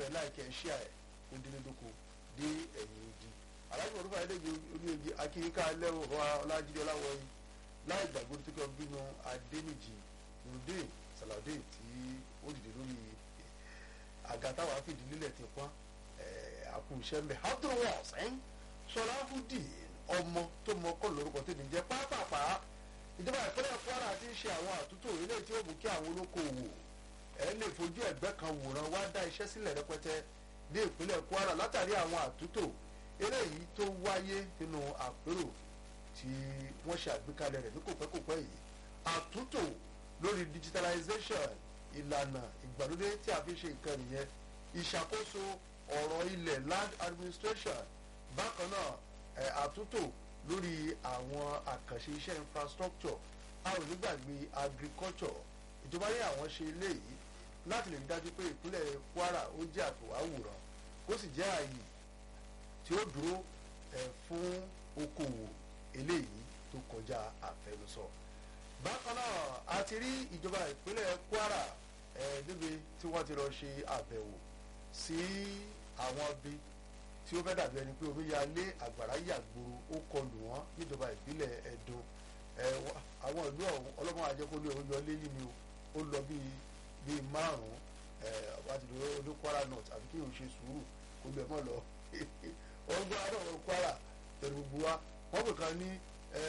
ẹ̀ láìkẹ́ ẹ̀ ṣíà ẹ̀ kó délé dóko dé ẹ̀yìn odi aláàjì mọ̀lúfà ẹ̀dẹ́gbẹ̀ oníyegi akíníkà lẹ́wọ̀ ọlájídé ọláwọ̀yí láì gbàgbé tó kẹ́ bínú adéníjì nùdín sàlàdé tí ó dìde lórí àga táwọn afìdí lílẹ̀ ti pọ́n àkùnṣẹ́ mbẹ́ abdulwas sọláhùdì ọmọ tó mọ kọ́ lórúkọ tèmi jẹ́ pápápá ìjọba ìpínlẹ̀ kwara ti ń ṣe àwọn àtúntò ilé tí ó mú kí àwọn olókoòwò ẹ lè fojú ẹgbẹ́ kan wòran wá dá iṣẹ́ sílẹ̀ rẹpẹtẹ ní ìpínlẹ̀ kwara látàrí àwọn àtúntò eléyìí tó wáyé nínú àpérò tí wọ́n ṣe àgbékalẹ̀ rẹ̀ ní kòpẹ́kòpẹ́ yìí àtúntò lórí digitalization ìlànà ìgbàlódé tí a fi ṣe nǹkan nìyẹn ìṣàkóso ọ̀rọ̀ ilẹ̀ land administration bákan náà ẹ̀ àtúntò lórí àwọn àkànṣe iṣẹ́ infrastructure a ò ní gbàgbé agriculture ìjọba ní àwọn ṣe eléyìí láti lè rí dájú pé ìpínlẹ̀ kwara ó jẹ́ àtòwáwòrán kó sì jẹ́ ààyè tí ó dúró ẹ̀ fún okòwò eléyìí tó kọjá àfẹnusọ bákan náà a ti rí ìjọba ìpínlẹ̀ kwara ẹ̀ níbi tí wọ́n ti lọ ṣe àbẹ̀wò sí àwọn ibi tí ó fẹ́ dàbí ẹni pé omi ya lé àgbàrá yàgboro ó kọlù wọ́n níjọba ìbílẹ̀ ẹ̀dùn àwọn ìlú ọ̀hún ọlọ́mọ àjẹkọ́lé òun yọ lé yìí ni ó lọ bíi bíi márùn-ún àti olú kwara north àfi kí o ṣe sùúrù kó lè mọ̀ lọ wọ́n gbọ́ àdó kwara pẹ̀lú gbogbo wa wọ́n pè kan ní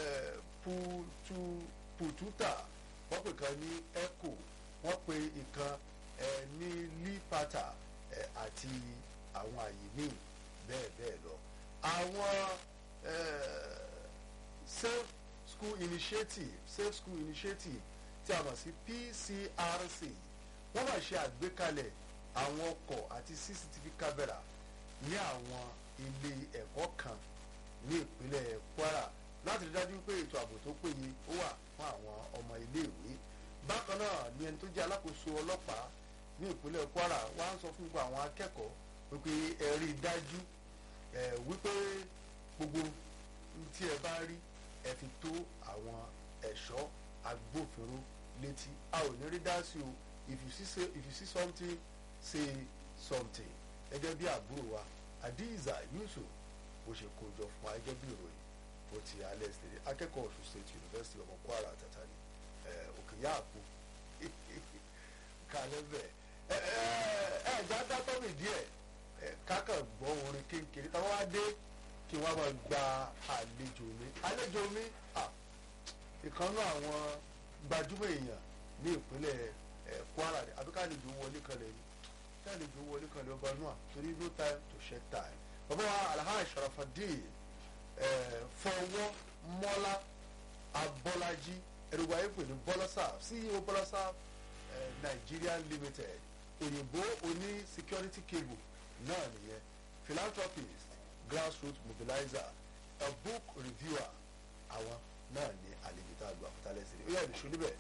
pututa wọ́n pè kan ní echo wọ́n pe ìkan ní lipata àti àwọn àyè míì bẹ́ẹ̀ bẹ́ẹ̀ lọ. àwọn safe school initiative safe school initiative tí a mọ̀ sí pcrc wọ́n máa ṣe àgbékalẹ̀ àwọn ọkọ̀ àti cctv camera ní àwọn ilé ẹ̀kọ́ kan ní ìpínlẹ̀ kwara láti rí dájú pé ètò ààbò tó péye ó wà fún àwọn ọmọ iléèwé bákan náà ni ẹni tó jẹ́ alákòóso ọlọ́pàá ní ìpínlẹ̀ kwara wá ń sọ fún gbogbo àwọn akẹ́kọ̀ọ́ wípé ẹ rí i dájú ẹ wípé gbogbo tí ẹ bá rí ẹ fi tó àwọn ẹ̀ṣọ́ agbófinró létí a ò ní rí dá sí o if you see say if you see something say something gẹ́gẹ́ bí àbúrò wa adiza yusuf bó ṣe kó jọ fún wa gẹ́gẹ́ bí ìròyìn bó ti alẹ́ sílẹ̀ akẹ́kọ̀ọ́ ọ̀ṣun state university ọmọ kwara tata ni òkè yáàpù kàlẹ́ bẹ́ẹ̀ ẹ ẹ ẹ já dátọ́ mi díẹ̀ kákan gbọ́ orin kékeré táwọn wá dé kí wọ́n máa gba àlejò mi àlejò mi ìkànnú àwọn gbajúmọ̀ èèyàn ní ìpínlẹ̀ kwara ni àbí káàlejò wọlé kan lẹ̀ ni káàlejò wọlé kan lẹ̀ ọba náà torí no time to shed time bàbá wa alhaji sharafadin fọwọ́ mọ́lá abọ́lájí ẹ̀rùwá ẹ̀pẹ̀ ní bọ́lọ́sà ceo bọ́lọ́sà nigeria limited òyìnbó oní security cable náà nìyẹn philanthropist grassroots mobilizer a book reviewer àwọn náà ní àlejò tá a lu àfúntálẹ́sẹ̀ ó yà nìṣó níbẹ̀.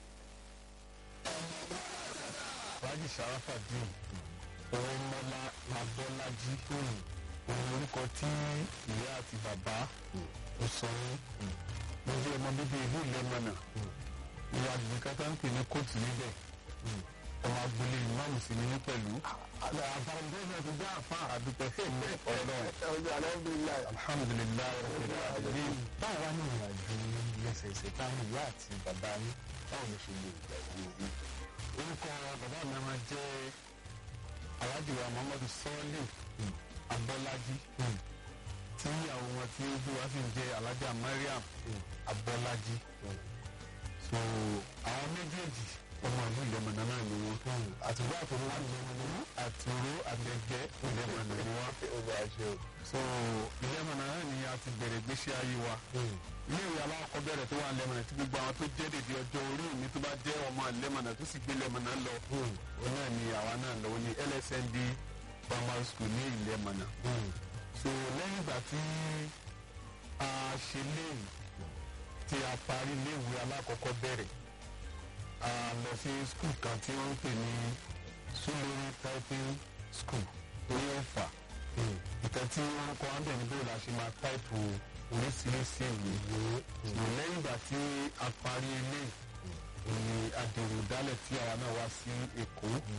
Alhaji Sharafadin Ọmọlá Abọ́lájí òun orúkọ tí ìyá àti bàbá ó sọ yín mo jẹ́ ọmọ bíbí ìlú ìlẹ́mọ̀nà ìwà àgbẹ̀kátà ń pè ní kóòtù níbẹ̀ ọmọ agboolé ìmáàmù sí ni ní pẹ̀lú. àbáradé náà ti dá àfa àdúpẹ́ fún mi ọ̀rọ̀ alhamdulilayi. alhamdulilayi rabbil alamin. báwo wá ní ìrìnàjò lẹ́sẹẹsẹ táwọn ìyá àti bàbá yín báwo ló ṣe lè gbàgbé yìí. orúkọ bàbá mi máa jẹ́ alhaji wa muhammadu sọ́ọ́lì abọ́lájí tí ìyàwó wọn tí ó bí wá sì ń jẹ́ alhaja mariam abọ́lájí. so àwọn méjèèjì ọmọ ìlú ìlẹ̀mọ̀nà náà ni wọ́n. àtúrò àtúrò wà ìlẹ̀mọ̀nà. àtúrò àtẹ̀gẹ́ ìlẹ̀mọ̀nà ni wọ́n. so ìlẹ̀mọ̀nà náà ni a ti bẹ̀rẹ̀ gbéṣẹ́ ayé wa. ilé ìwé alákọ̀ọ́bẹ̀rẹ̀ tó wà lẹ́mọ̀nà tí gbogbo àwọn tó jẹ́ dèdè ọjọ́ orí mi tó bá jẹ́ ọmọ ìlẹ̀mọ̀nà tó sì gbé lẹ́mọ̀nà lọ. òun náà ni àwa náà lọ ní lsnd primary school ní ìlẹ̀mọ̀nà. so lẹ́yìn ìgbà tí a ṣe léyìn tí a parí léèwé alákọ̀ọ́kọ́ bẹ̀rẹ̀ a lọ sí skul kan tí wọ́n ń pè ní sulori typing school ní ọ̀fà ìtàn tí wọ́n kọ́ ọ́n bẹ̀ ní bóyá la ṣe máa táìpù oríṣiríṣi ìwé ṣùgbọ́n lẹ́yìn ìgbà tí a parí ilé ìní adèrò dálẹ̀ tí àwa náà wá sí èkó